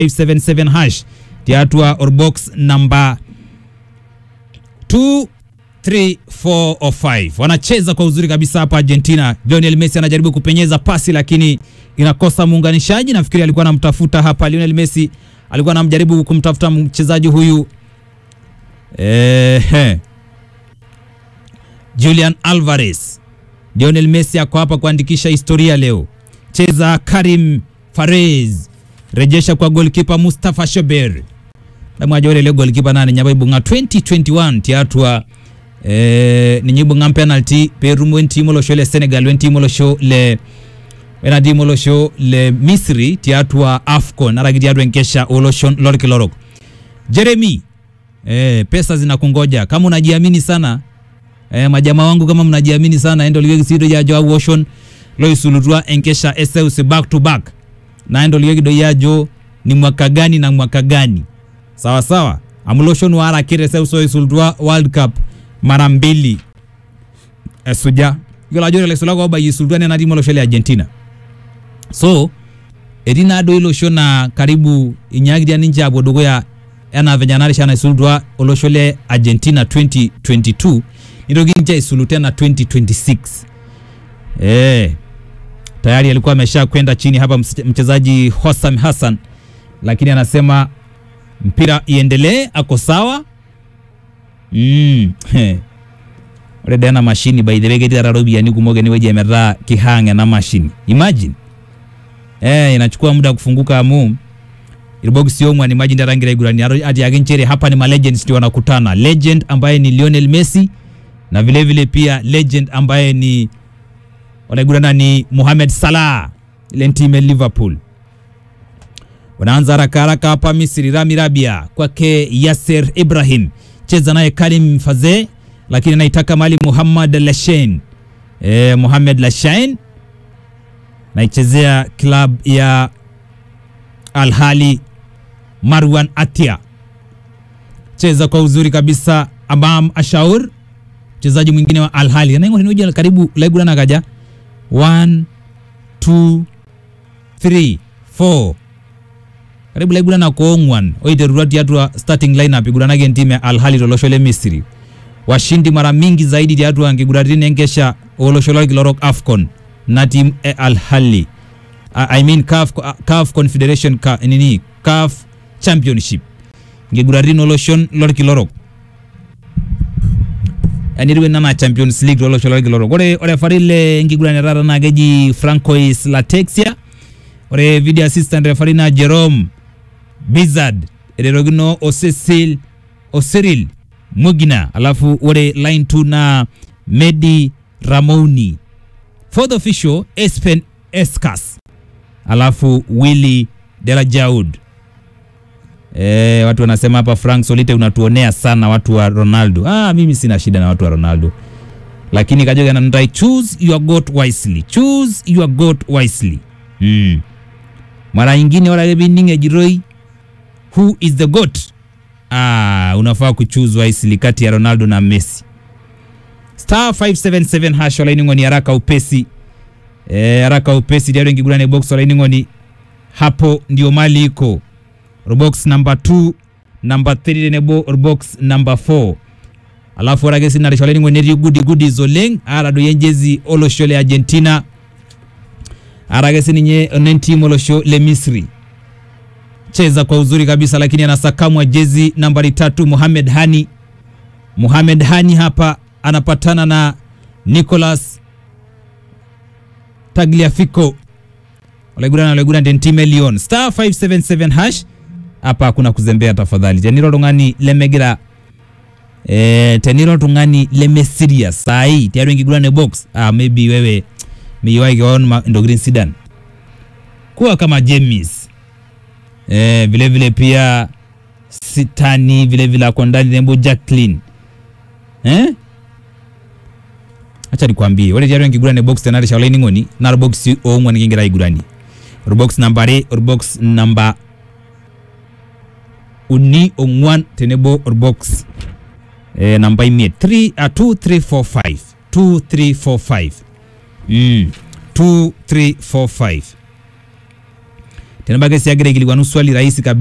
577 hash tiatua orbox namba 2 3 4 or 5 wanacheza kwa uzuri kabisa hapa Argentina. Lionel Messi anajaribu kupenyeza pasi lakini inakosa muunganishaji. Nafikiri alikuwa anamtafuta hapa Lionel Messi, alikuwa anamjaribu kumtafuta mchezaji huyu eh, Julian Alvarez. Lionel Messi ako hapa kuandikisha historia leo. Cheza Karim Farez, rejesha kwa goalkeeper Mustafa Shober damwajore le goalkeeper nane nyaba ibunga 2021 tiatwa eh, ninyibunga penalty perum wen timo lo le Senegal wen timo lo show le wena timo lo show le Misri tiatwa Afcon aragidi adwe nkesha oloshon lorki lorok Jeremy eh, pesa zinakungoja kama unajiamini sana eh, majamaa wangu kama mnajiamini sana endo liwegi sido yajo au ocean lo isulutwa enkesha eseus back to back na endo liwegi do yajo ni mwaka gani na mwaka gani sawa sawa amuloshon wara kire seuso isultwa world cup mara mbili esuja yola jore le sulago ba isultwa ne nadimo lo shele argentina so erina ado ilosho na karibu inyagidia ninja abodogo ya ena venyanari shana isultwa oloshole argentina 2022 niroginja isulu tena 2026 eh tayari alikuwa amesha kwenda chini hapa mchezaji Hossam Hassan lakini anasema mpira iendelee, ako sawa mm. ore dee ena mashini by the way ketii taata ropiyiani kumok enewueji emetaa kihang ena mashini imagine eh, inachukua muda kufunguka amu irbokisi ong'wan imagine taata ngira aigurania atiaki nchere hapa ni malegends ndio wanakutana legend ambaye ni Lionel Messi na vile vile pia legend ambaye ni wanaigurana ni Mohamed Salah ile timu ya Liverpool wanaanza haraka haraka hapa Misri. Rami Rabia kwake Yasser Ibrahim, cheza naye Karim Faze, lakini anaitaka mali Muhammad Lashain. E, Muhammad Lashain naichezea club ya Al Ahly. Marwan Atia cheza kwa uzuri kabisa. Amam Ashaur mchezaji mwingine wa Al Ahly anaingoja karibu laigurana kaja 1 2 3 4 karibu laigurana ko ong'wan oiterua tiatua starting lineup iguranaki entimu ya Al Ahly tolosho le Misri washindi mara mingi zaidi tiatua nkiguraritin enkesha olosho lorkilorok AFCON na timu e Al Ahly uh, I mean CAF, uh, CAF Confederation ka, nini CAF Championship nkiguraritin oloshon lorkilorok yani riwe nana Champions League tolosho lorkilorok ore ore fari le nkiguran taata naa keji Francois Latexia ore video assistant referee na Jerome Bizard ererokino o Cecil o Cyril Mugina alafu ore line 2 na Medi Ramoni fourth official Espen Escas alafu Willy Delajaud E, watu wanasema hapa Frank Solite unatuonea sana watu wa Ronaldo. Ah, mimi sina shida na watu wa Ronaldo, lakini Kajoga ananitai choose your goat wisely, choose your goat wisely. Mm. Mara nyingine wala bininge jiroi who is the goat? Ah, unafaa kuchoose wisely kati ya Ronaldo na Messi. Star 577 hash wala iningoni haraka upesi. Eh, haraka upesi ndio ngigurane box wala iningoni hapo ndio mali iko box number 2 number 3 tenebo box number 4 alafu ore ake sii narishole ningo netii gudi gudi oleng arado yenjezi olosho le Argentina ara ake sininye nentim olosho le Misri cheza kwa uzuri kabisa lakini anasakamwa jezi nambari tatu Mohamed Hani Mohamed Hani hapa anapatana na Nicolas Tagliafico olegurana olegurana dentime Lyon star 577 hash hapa hakuna kuzembea tafadhali teniro oltung'ani lemegira eh, teniro oltung'ani leme serious sahi tiatua enkiguran box ah, maybe wewe miyiwai keon ntokitin sidan kuwa kama James eh, vile vile pia Sitani vile vile ako ndani nembo Jacqueline eh? acha nikwambie ore tiatua enkiguran box tena risha olainining'oni naa orbox oong'uan kingira aiguranie orbox namba are orbox namba uni ong'uan tenebo orbox eh, namba imiet 3 uh, 2345 2345 mm. 2345 tenebake siagira ikilikwanu swali rahisi kabisa